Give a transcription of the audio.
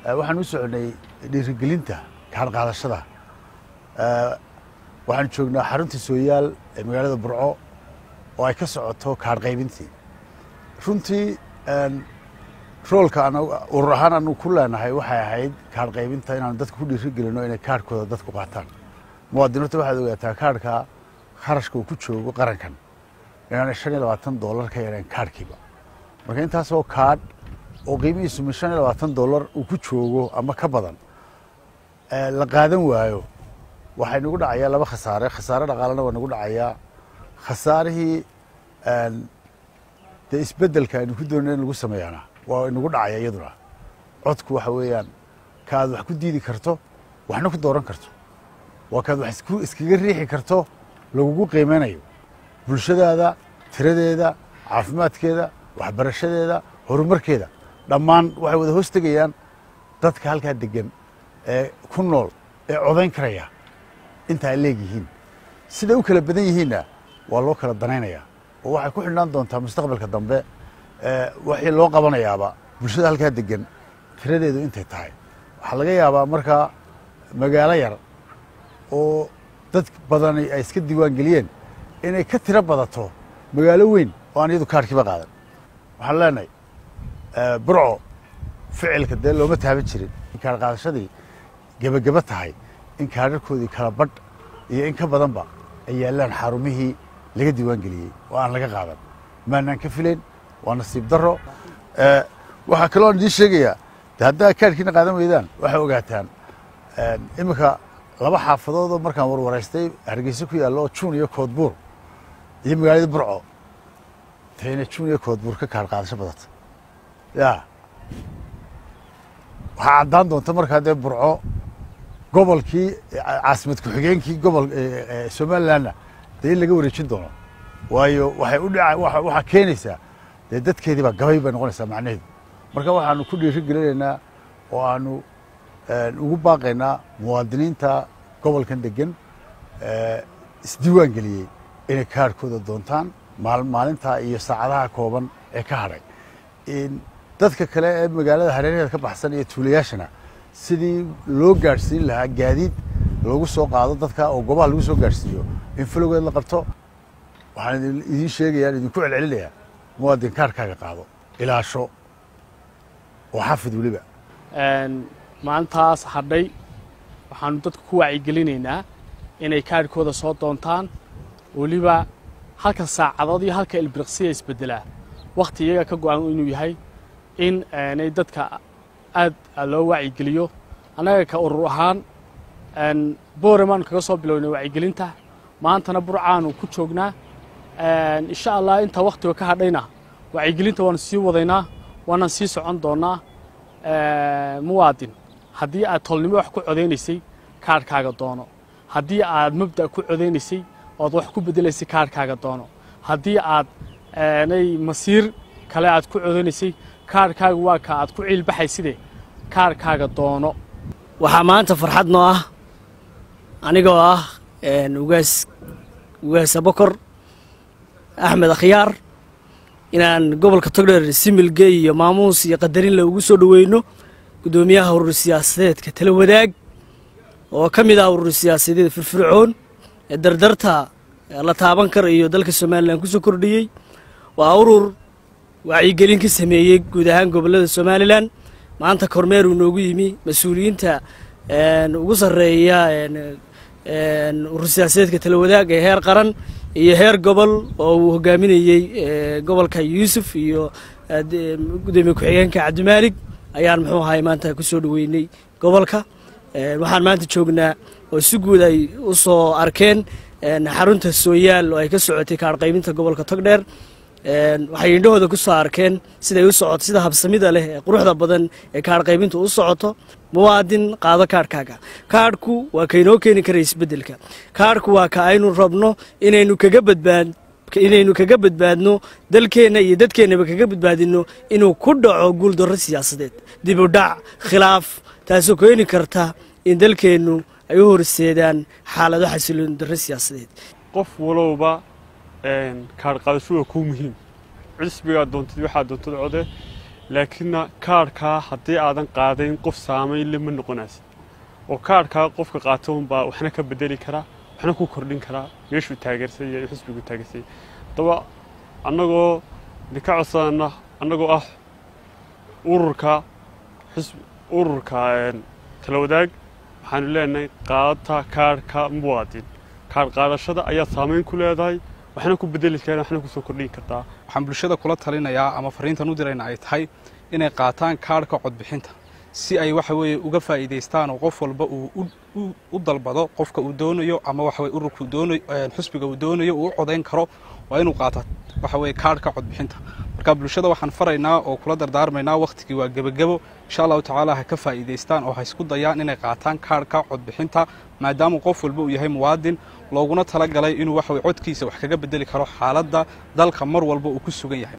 waxaan u soconay dhiirigelinta kaadh qaadashada waxaan joognaa xarunta sooyaal ee magaalada burco oo ay ka socoto kaadh qaybintii runtii roolka urur ahaan anu ku leenahay waxay ahayd kaadh qaybinta inaanu dadka ku dhiirigelino inay kaadhkooda dadku qaataan muwaadiniinta waxaad ogaataa kaadhka kharashka uu ku joogo qarankan inaanay shan iyo labaatan dollar ka yareen kaadhkiiba marka intaasoo kaadh oo qiimihiisu min shan iyo labaatan dollar uu ku joogo ama ka badan la qaadan waayo waxay nagu dhacayaa laba khasaare khasaare dhaqaalena waa nagu dhacayaa khasaarihii dee isbeddelka aynu ku doonay in lagu sameeyaana waa inagu dhacaya iyaduna codku waxa weeyaan kaaad wax ku diidi karto waxna ku dooran karto waa kaad wax iskaga riixi karto lagugu qiimeynayo bulshadaada tiradeeda caafimaadkeeda waxbarashadeeda horumarkeeda dhammaan waxay wada hoos tegayaan dadka halkaa degan ee ku nool ee codayn karaya inta ay leegyihiin siday u kala badan yihiinna waa loo kala danaynayaa oo waxay ku xidhnaan doontaa mustaqbalka dambe waxii loo qabanayaaba bulshada halkaa degan tiradeedu intay tahay waxaa laga yaabaa markaa magaalo yar oo dad badani ay iska diiwaan geliyeen inay ka tiro badato magaalo weyn oo aan iyadu kaadhkiiba qaadan waxaan leenahay burco ficilka dee looma taaban jirin kaadh qaadashadii gebageba tahay in kaadharkoodii kala badh iyo in ka badanba ay yaallaan xarumihii laga diiwaan geliyey oo aan laga qaadan maanaan ka filayn waa nasiib daro waxaa kaloo aan idiin sheegayaa de haddaa kaadhkiina qaadan weydaan waxay ogaataan iminka laba xaafadoodoo markaan warwaraystay hargeysa ku yaallo oo juun iyo koodbuur iyo magaalada burco tayna juun iyo koodbuur ka kaadh qaadasho badata ya waxaa caddaan doonta markaa dee burco gobolkii caasimad ku-xigeenkii gobol somalilandna dee in laga wareejin doono waayo waxay u dha waxaa keenaysaa dee dadkeedii baa gabay bay noqonaysaa macnaheedu marka waxaanu ku dhiiri gelinaynaa oo aanu ugu baaqaynaa muwaadiniinta gobolkan degan isdiiwaan geliyey inay kaadhkooda doontaan maalintaa iyo saacadaha kooban ee ka hadhay dadka kale ee magaalada hareeraheeda ka baxsan iyo tuulayaashana sidii loo gaadhsiin lahaa gaadiid loogu soo qaado dadka oo goobaha lagu soo gaadhsiiyo in falowgeed la qabto waxaan idiin sheegayaan idinku celcelinayaa muwaadin kaadhkaaga qaado ilaasho oo xafid weliba maalintaas hadhay waxaanu dadka ku wacyigelinaynaa inay kaadhkooda soo doontaan weliba halka saacadood iyo halka ilbiriqsiya isbeddelaa wakhti iyaga ka go-an inuu yahay in nay dadka aad loo wacyigeliyo annaga ka urur ahaan booremaanu kaga soo bilownay wacyigelinta maantana burcaanu ku joognaa insha allah inta wakhtiga ka hadhayna wacyigelinta waanu sii wadaynaa waanaan sii socon doonnaa muwaadin haddii aad tolnimo wax ku codaynaysay kaadhkaaga doono haddii aad mabda' ku codaynaysay ood wax ku beddelaysay kaadhkaaga doono haddii aad nay masiir kale aad ku codaynaysay kaadhkaaga waa ka aad ku ciilbaxayside kaadhkaaga doono waxaa maanta farxad noo ah anigoo ah ugaas ugaas abokor axmed akhyaar inaan gobolka togdheer similge iyo maamuus iyo qadarinle ugu soo dhoweyno guddoomiyaha urur siyaasadeedka tala wadaag oo ka mid ah urur siyaasadeed firfircoon ee dardarta la taaban kara iyo dalka somalilan ku soo kordhiyey waa urur wacyigelin ka sameeyey guud ahaan gobollada somalilan maanta kormeer uu noogu yimi mas-uuliyiinta ugu sarreeya urur siyaasadeedka tala wadaag ee heer qaran iyo heer gobol oo uu hogaaminayey gobolka yuusuf iyo gudoomiye ku-xigeenka cabdimaalig ayaan muxuu ahay maanta ku soo dhoweynay gobolka waxaan maanta joognaa oo si guud ay u soo arkeen xarunta sooyaal oo ay ka socotay kaadh qaybinta gobolka togdheer waxay indhahooda ku soo arkeen siday u socoto sida habsamida leh ee quruxda badan ee kaadh qaybintu u socoto muwaadin qaado kaadhkaaga kaadhku waa kaynoo keeni kara isbeddelka kaadhku waa ka aynu rabno inaynu kaga badbaad inaynu kaga badbaadno dalkeenna iyo dadkeennaba kaga badbaadinno inuu ku dhaco guuldarro siyaasadeed dib u dhac khilaaf taasoo keeni karta in dalkeennu ay u horseedaan xaalado xasiloon darro siyaasadeed qof walowba kaadh qaadasho waa kuu muhiim cisbigaa doontid waxaa doontad code laakiinna kaadhkaa haddii aadan qaadayn qof saamayn le ma noqonaysa oo kaadhkaa qofka qaata unbaa waxna ka bedeli karaa waxna ku kordhin karaa meeshuu taageersan yahay xisbigu taageersan yahay haddaba annagoo idinka codsanana annagoo ah ururka xisb ururka tala wadaag waxaanu leenahay qaadata kaadhka muwaadin kaadh qaadashada ayaa saamayn ku leedahay waxna ku bedeli karaan waxna kusoo kordhin kartaa waxaan bulshada kula talinayaa ama fariintan u dirayna ay tahay inay qaataan kaadhka codbixinta si ay waxa weeye uga faa'iidaystaan oo qof walba uu u dalbado qofka uu doonayo ama waxa weye ururka uu doonayo xusbiga uu doonayo uu u codayn karo waa inuu qaata waxa weeye kaadhka codbixinta marka bulshada waxaan faraynaa oo kula dardaarmaynaa wakhtigii waa gebagebo insha allahu tacaala ha ka faa'iidaystaan oo ha isku dayaan inay qaataan kaadhka codbixinta maadaama qof walba uu yahay muwaadin looguna talagalay inuu waxa weye codkiisa wax kaga bedeli karo xaaladda dalka mar walba uu ku sugan yahay